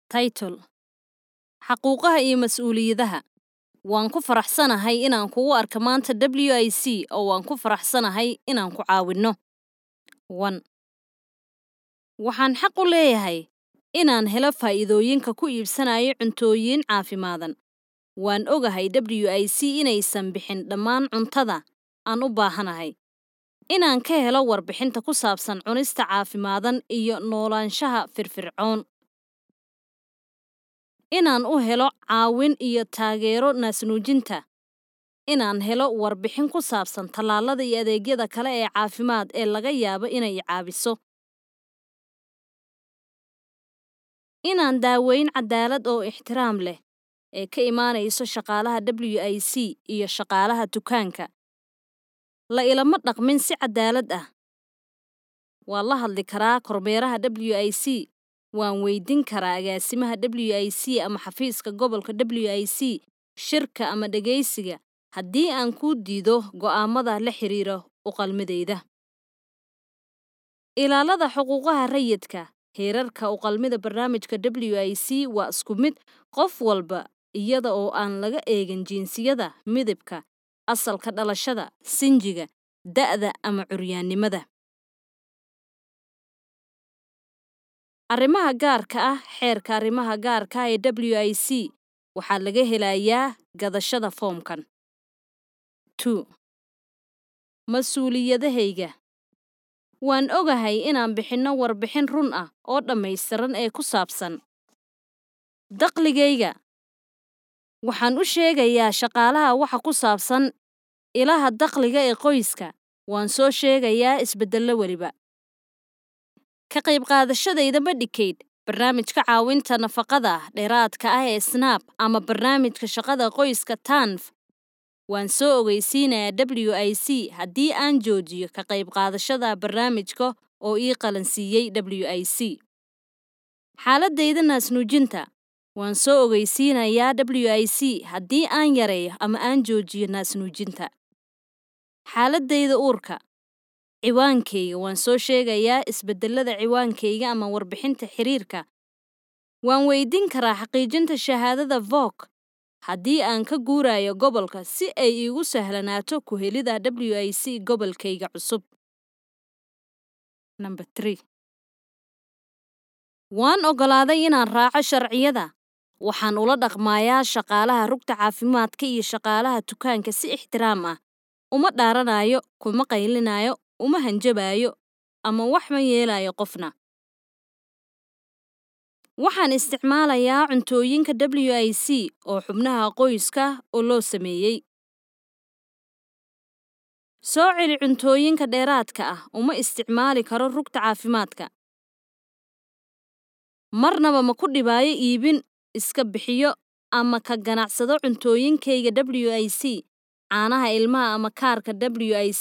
Title Xaquuqaha iyo Mas'uuliyadaha Waan ku faraxsanahay inaan kugu arko maanta WIC oo waan ku faraxsanahay inaan ku caawinno. 1. Waxaan xaq u leeyahay inaan helo faa'iidooyinka ku iibsanayo cuntooyin caafimaadsan. Waan ogahay WIC inaysan bixin dhammaan cuntada aan u baahanahay. Inaan ka helo warbixinta ku saabsan cunista caafimaadsan iyo noolaanshaha firfircoon. Inaan u helo caawin iyo taageero naasnuujinta. Inaan helo warbixin ku saabsan tallaalada iyo adeegyada kale ee caafimaad ee laga yaabo inay i caawiso. Inaan daaweyn cadaalad oo ixtiraam leh ee ka imanayso shaqaalaha WIC iyo shaqaalaha dukaanka. La ilama dhaqmin si cadaalad ah. Waan la hadli karaa kormeeraha WIC. Waan weydiin karaa agaasimaha WIC ama xafiiska gobolka WIC shirka ama dhageysiga haddii aan ku diido go'aamada la xiriira u qalmadayda. Ilaalada xuquuqaha rayidka. Heerarka u qalmida barnaamijka WIC waa isku mid qof walba iyada oo aan laga eegin jinsiyada, midabka, asalka dhalashada, sinjiga, da'da ama curyaannimada. Arrimaha gaarka ah Xeerka arrimaha gaarka ah ee WIC waxaa laga helayaa gadashada foomkan. 2. Mas'uuliyadahayga. Waan ogahay inaan bixinno warbixin run ah oo dhammaystiran ee ku saabsan dakhligayga. Waxaan u sheegayaa shaqaalaha waxa ku saabsan ilaha dakhliga ee qoyska. Waan soo sheegayaa isbeddello waliba. Ka qayb qaadashadayda Medicaid, barnaamijka caawinta nafaqada dheeraadka ah ee SNAP, ama barnaamijka shaqada qoyska TANF. Waan soo ogeysiinayaa WIC haddii aan joojiyo ka qayb qaadashada barnaamijka oo ii qalansiiyay WIC. Xaaladayda naasnuujinta. Waan soo ogeysiinayaa WIC haddii aan yareeyo ama aan joojiyo naasnuujinta. Xaaladayda uurka. Ciwaankayga. Waan soo sheegayaa isbeddellada ciwaankayga ama warbixinta xiriirka. Waan weydiin karaa xaqiijinta shahaadada VOC haddii aan ka guurayo gobolka si ay iigu sahlanaato ku helidda WIC gobolkayga cusub. 3. Waan oggolaaday inaan raaco sharciyada. Waxaan ula dhaqmayaa shaqaalaha rugta caafimaadka iyo shaqaalaha dukaanka si ixtiraam ah. Uma dhaaranayo, kuma qaylinayo, uma hanjabayo, ama wax ma yeelayo qofna. Waxaan isticmaalayaa cuntooyinka WIC oo xubnaha qoyska oo loo sameeyay. Soo celi cuntooyinka dheeraadka ah uma isticmaali karo rugta caafimaadka. Marnaba ma ku dhibayo iibin, iska bixiyo, ama ka ganacsado cuntooyinkayga WIC, caanaha ilmaha ama kaarka WIC.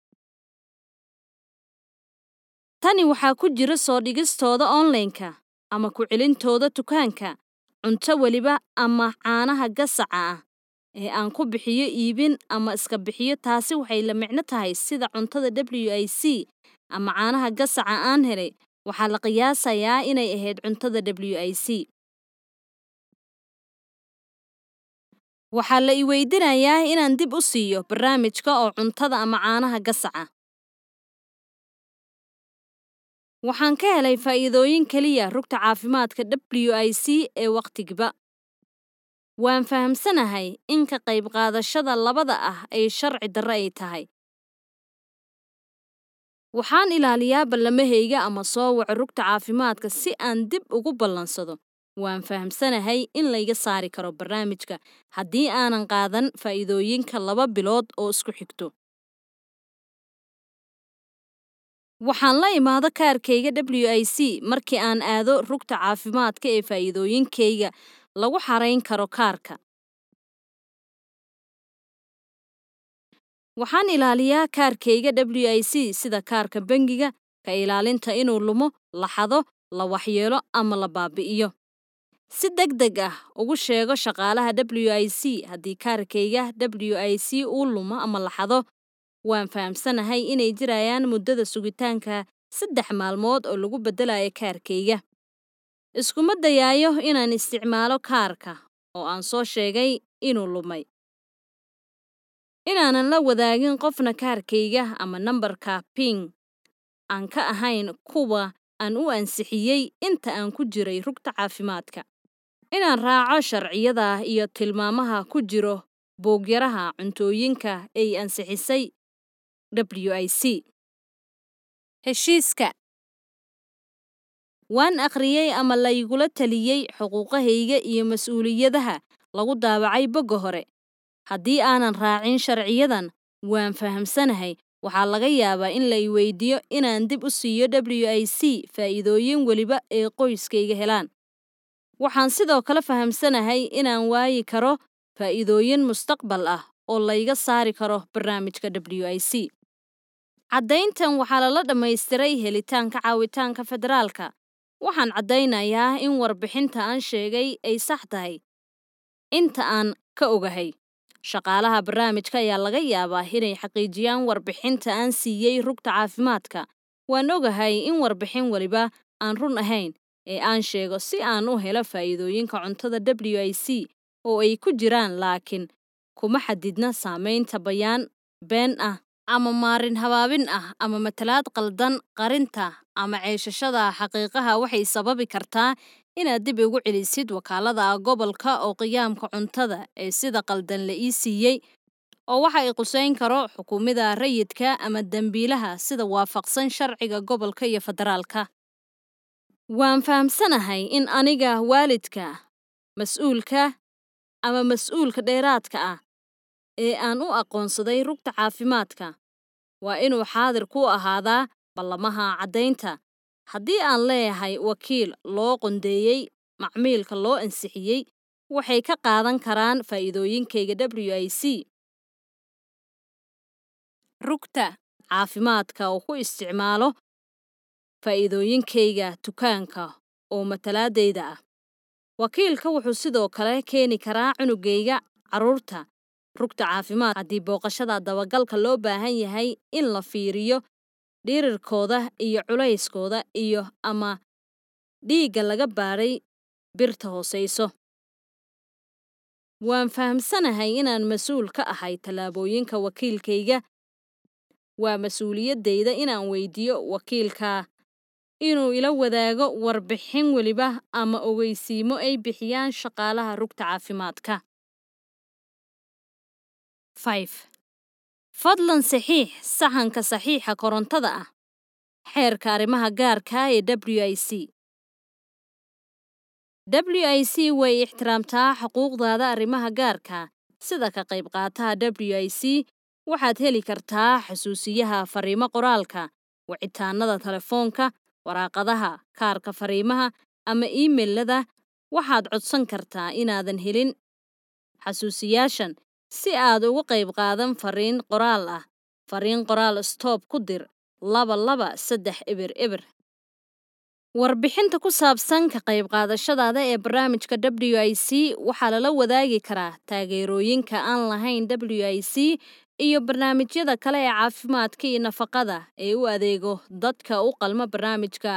Tani waxaa ku jira soo dhigistooda online-ka ama ku celintooda dukaanka, cunto waliba ama caanaha gasaca ah ee aan ku bixiyo iibin ama iska bixiyo taasi waxay la micno tahay sida cuntada WIC ama caanaha gasaca aan helay waxaa la qiyaasayaa inay ahayd cuntada WIC. Waxaa la i weydiinayaa inaan dib u siiyo barnaamijka oo cuntada ama caanaha gasaca. Waxaan ka helay faa'iidooyin kaliya rugta caafimaadka WIC ee waqtigiiba. Waan fahamsanahay in ka qayb qaadashada labada ah ay sharci darro ay tahay. Waxaan ilaaliyaa ballamahayga ama soo waco rugta caafimaadka si aan dib ugu ballansado. Waan fahamsanahay in layga saari karo barnaamijka haddii aanan qaadan faa'iidooyinka laba bilood oo isku xigto. Waxaan la imaado kaarkayga WIC markii aan aado rugta caafimaadka ee faa'iidooyinkayga lagu xarayn karo kaarka. Waxaan ilaaliyaa kaarkayga WIC sida kaarka bangiga, ka ilaalinta inuu lumo, la xado, la waxyeelo ama la baabi'iyo. Si degdeg ah ugu sheego shaqaalaha WIC haddii kaarkayga WIC uu lumo ama la xado. Waan fahamsanahay inay jirayaan muddada sugitaanka saddex maalmood oo lagu beddelayo kaarkayga. iskuma dayaayo inaan isticmaalo kaarka oo aan soo sheegay inuu lumay inaanan la wadaagin qofna kaarkayga ama nambarka ping aan ka ahayn kuwa aan u ansixiyey inta aan ku jiray rugta caafimaadka inaan raaco sharciyada iyo tilmaamaha ku jiro boogyaraha cuntooyinka ay ansixisay wic heshiiska waan akhriyey ama laygula taliyey xuquuqahayga iyo mas'uuliyadaha lagu daabacay bogga hore haddii aanan raacin sharciyadan waan fahamsanahay waxaa laga yaabaa in la i weydiiyo inaan dib u siiyo wic faa'iidooyin weliba ee qoyskayga helaan waxaan sidoo kale fahamsanahay inaan waayi karo faa'iidooyin mustaqbal ah oo layga saari karo barnaamijka wic caddayntan waxaa lala dhammaystiray helitaanka caawitaanka federaalka waxaan caddaynayaa in warbixinta aan sheegay ay sax tahay inta aan ka ogahay shaqaalaha barnaamijka ayaa laga yaabaa inay xaqiijiyaan warbixinta aan siiyey rugta caafimaadka waan ogahay in warbixin weliba aan run ahayn ee aan sheego si aan u helo faa'iidooyinka cuntada wic oo ay ku jiraan laakiin kuma xadidna saamaynta bayaan been ah ama maarin habaabin ah ama matalaad qaldan qarinta ama ceeshashada xaqiiqaha waxay sababi kartaa inaad dib ugu celisid wakaalada gobolka oo qiyaamka cuntada ee sida qaldan la ii siiyey oo waxa ay qusayn karo xukuumada rayidka ama dembiilaha sida waafaqsan sharciga gobolka iyo federaalka waan fahamsanahay in aniga waalidka mas'uulka ama mas'uulka dheeraadka ah ee aan u aqoonsaday rugta caafimaadka waa inuu xaadir ku ahaadaa ballamaha caddaynta haddii aan leeyahay wakiil loo qondeeyey macmiilka loo ansixiyey waxay ka qaadan karaan faa'iidooyinkayga wic rugta caafimaadka oo ku isticmaalo faa'iidooyinkayga dukaanka oo matalaadayda ah wakiilka wuxuu sidoo kale keeni karaa cunugayga carruurta rugta caafimaad haddii booqashada dabagalka loo baahan yahay in la fiiriyo dhirirkooda iyo culayskooda iyo ama dhiigga laga baadhay birta hoosayso waan fahamsanahay inaan mas-uul ka ahay tallaabooyinka wakiilkayga waa mas-uuliyaddayda inaan weydiiyo wakiilka inuu ila wadaago warbixin weliba ama ogeysiimo ay bixiyaan shaqaalaha rugta caafimaadka fadlan saxiix saxanka saxiixa korontada ah xeerka arrimaha gaarka ee wic wic way ixtiraamtaa xuquuqdaada arrimaha gaarka sida ka qayb qaataha wic waxaad heli kartaa xusuusiyaha fariimo qoraalka wicitaanada telefoonka waraaqadaha kaarka fariimaha ama iimailada waxaad codsan kartaa inaadan helin xasuusiyaashan si aad uga qayb qaadan fariin qoraal ah fariin qoraal stoob ku dir laba laba saddex eber eber warbixinta ku saabsan ka qayb qaadashadaada ee barnaamijka wic waxaa lala wadaagi karaa taageerooyinka aan lahayn wic iyo barnaamijyada kale ee caafimaadka iyo nafaqada ee u adeego dadka u qalma barnaamijka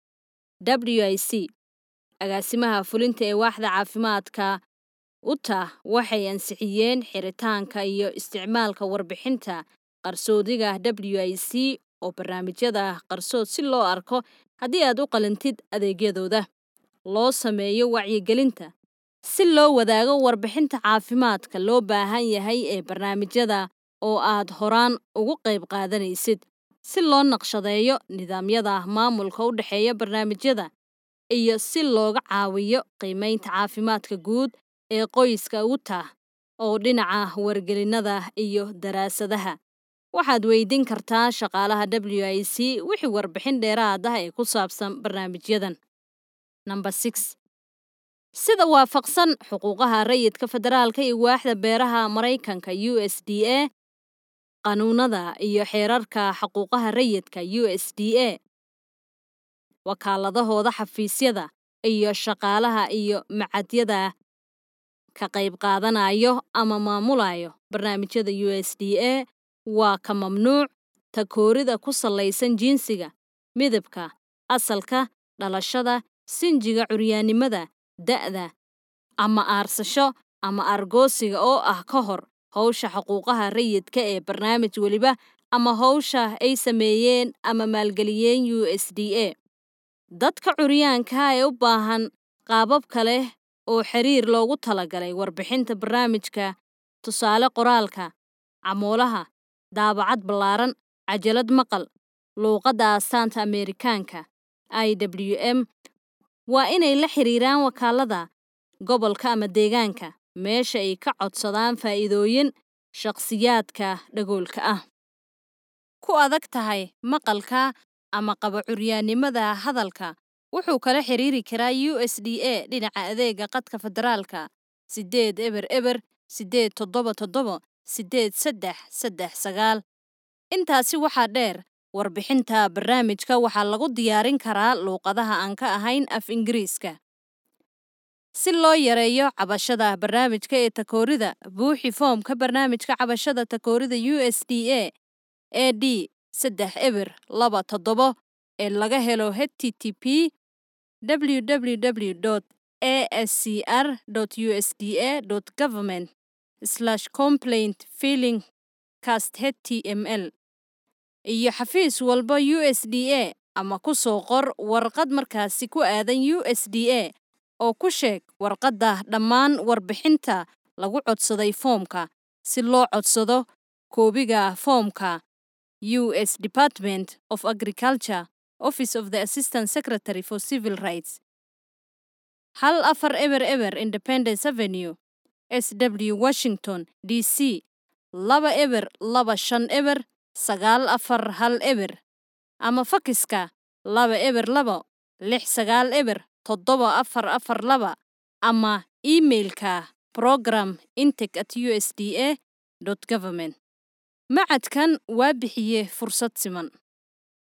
wic agaasimaha fulinta ee waaxda caafimaadka utah waxay ansixiyeen xiritaanka iyo isticmaalka warbixinta qarsoodiga wic oo barnaamijyada qarsood si loo arko haddii aad u qalintid adeegyadooda loo sameeyo wacyigelinta si loo wadaago warbixinta caafimaadka loo baahan yahay ee barnaamijyada oo aad horaan ugu qayb qaadanaysid si loo naqshadeeyo nidaamyada maamulka u dhexeeya barnaamijyada iyo si looga caawiyo qiimaynta caafimaadka guud ee qoyska utah oo dhinaca wargelinada iyo daraasadaha waxaad weydiin kartaa shaqaalaha wic wixii warbixin dheeraad ah ee ku saabsan barnaamijyadan number six sida waafaqsan xuquuqaha rayidka federaalka iyo waaxda beeraha maraykanka u s d a qanuunada iyo xeerarka xuquuqaha rayidka u s d a wakaaladahooda xafiisyada iyo shaqaalaha iyo macadyada ka qayb qaadanayo ama maamulayo barnaamijyada u s d a waa ka mamnuuc takoorida ku salaysan jinsiga midabka asalka dhalashada sinjiga curyaannimada da'da ama aarsasho ama aargoosiga oo ah ka hor hawsha xuquuqaha rayidka ee barnaamij weliba ama hawsha ay sameeyeen ama maalgeliyeen USDA. Dadka curyaanka ah ee u baahan qaabab kale oo xiriir loogu talagalay warbixinta barnaamijka tusaale qoraalka, camoolaha, daabacad ballaaran, cajalad maqal, luuqadda astaanta Ameerikaanka IWM waa inay la xiriiraan wakaalada gobolka ama deegaanka meesha ay ka codsadaan faa'iidooyin shakhsiyaadka dhagoolka ah. Ku adag tahay maqalka ama qaba curyaannimada hadalka wuxuu kala xiriiri karaa USDA dhinaca adeegga khadka federaalka sideed eber eber sideed toddoba toddoba sideed saddex saddex sagaal. Intaasi waxaa dheer, warbixinta barnaamijka waxaa lagu diyaarin karaa luuqadaha aan ka ahayn af-Ingiriiska. Si loo yareeyo cabashada barnaamijka ee takoorida, buuxi foomka barnaamijka cabashada takoorida USDA AD sedex eber laba toddoba ee laga helo http www.ascr.usda.government complaint filling cast.html iyo xafiis walba USDA ama ku soo qor warqad markaasi ku aadan USDA oo ku sheeg warqadda dhammaan warbixinta lagu codsaday foomka. Si loo codsado koobiga foomka, U.S. Department of Agriculture, Office of the Assistant Secretary for Civil Rights. hal afar eber eber Independence Avenue, SW Washington, D.C. laba eber laba shan eber sagaal afar hal eber ama fakiska laba eber laba lix sagaal eber toddoba afar afar laba ama iimaylka program intake at usda.government. Macadkan waa bixiye fursad siman.